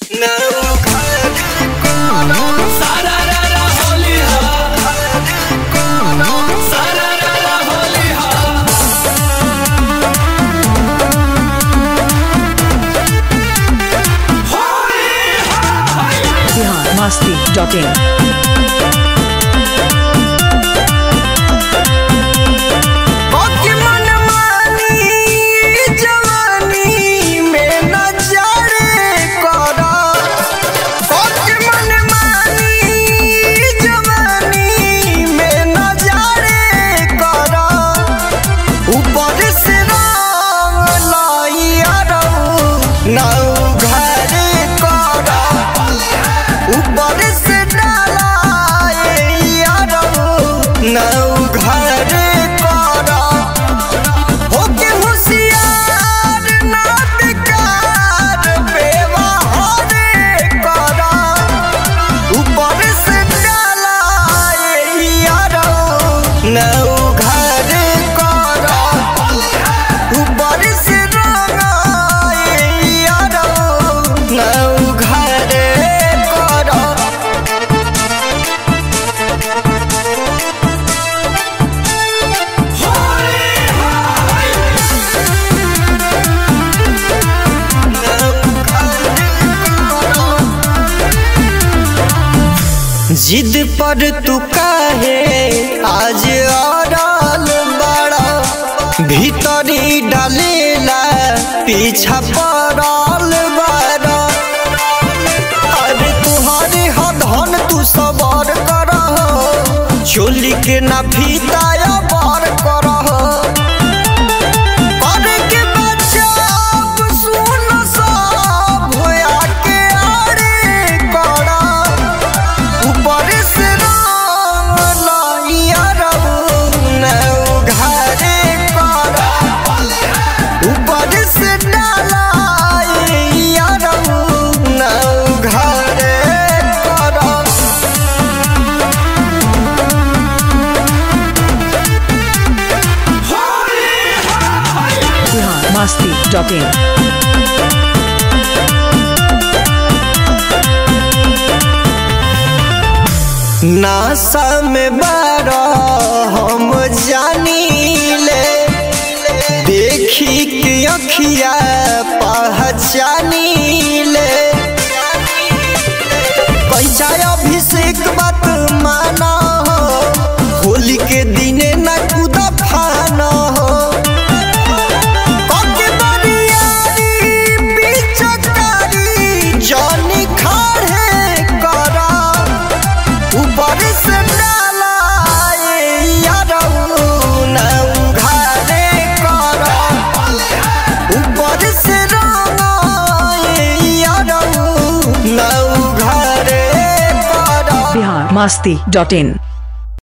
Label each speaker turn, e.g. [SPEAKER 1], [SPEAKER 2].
[SPEAKER 1] masti.in.
[SPEAKER 2] बाकी मनमानी जवानी में नजरे करा बाकी मनमानी जवानी में नजरे करा ऊपर से रंग लाइया रहू नौ घरे करा ऊपर से डालाइया रहू नौ घरे करा होके होशियार ना बेकार बेवहारे करा ऊपर से डाला यारो नौ घरे करा ऊपर से रंगा यारो नौ घरे करा जिद पर तू काहे आज अड़ल बड़ा भीतरी डालेला पीछा पड़ल बड़ा अरे तुहरे हधन तू सबर कर चोली के ना फीताया बर कर करे के बचाव सुन सब होया के आरे करा ऊपर से रंग लाइया रहू नौ घरे करा ऊपर से डालाइया रहू नौ घरे करा
[SPEAKER 1] Bihar masti.in.
[SPEAKER 2] नासा में बारा हम जानी ले देखी के अखिया पहचानी ले पैसा अभिषेक बात माना हो होली के दिने न कुदा फाना हो कके बरियारी पिचकारी जानी खाड़े करा ऊपर से डाला यारऊ नौ घरे करा ऊपर से रंगा यारऊ नौ घरे करा
[SPEAKER 1] Bihar masti.in.